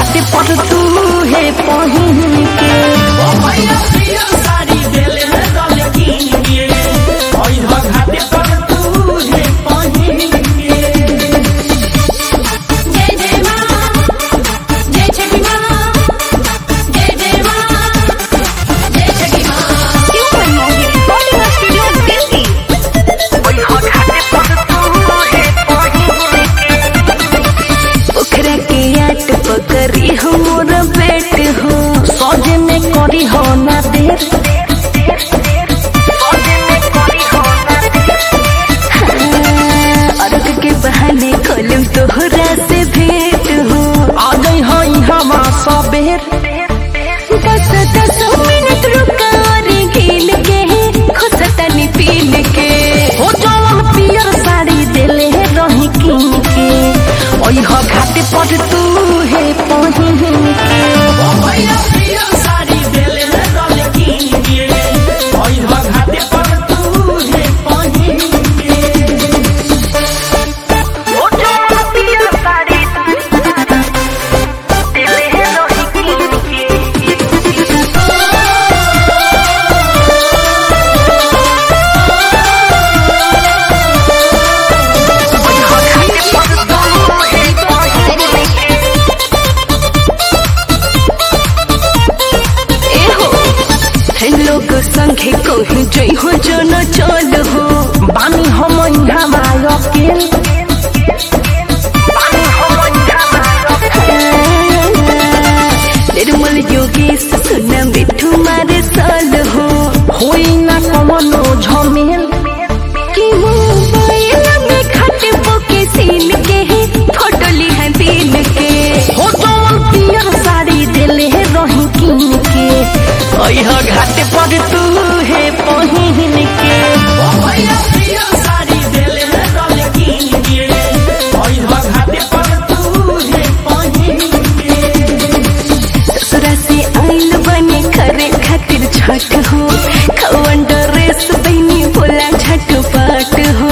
घाटे पर तू हे पहिन के जय जय मां जय छठी मां जय जय मां जय छठी मां Human Movie Recording Studio Delhi. पोखरा के आट पकड़ी हो मोर पेट हो सौजे में करी हो ना देर हाँ, अर्घ के बहाने खोलम तोहरा से भेंट हो आ गई हो हवा सबेर दस दस मिनट रुका और गिन के खुशतनी पीन के हो जवन पियर साड़ी देले रही किन के ओइ हो घाटे पर तू हे पहिन के एहो हे लोग संगे कहीं जई हो जो न चल हो बानी हम हवा अकेल निर्मल योगेश सुना मिठू मारे साल हो होई ना कमनो झमेल कि मोबाइल में खट पोके सीन के फोटो लिहन दिन के हो जवन पियर साड़ी देले रही किन के ओइ हो घाटे पर तू हे पहिन के ससुरा से आइल बने करे खातिर छठ हो खवन ड्रेस बनी बोला छठ पाट हो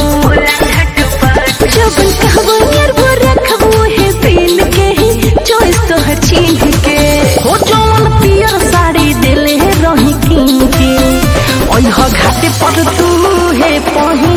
जबन कहबो यार वो रखबो है दिन के चॉइस तो है छीन के हो जवन पियर साड़ी देले रही किन के ओइ हो घाटे पर तू हे पहिन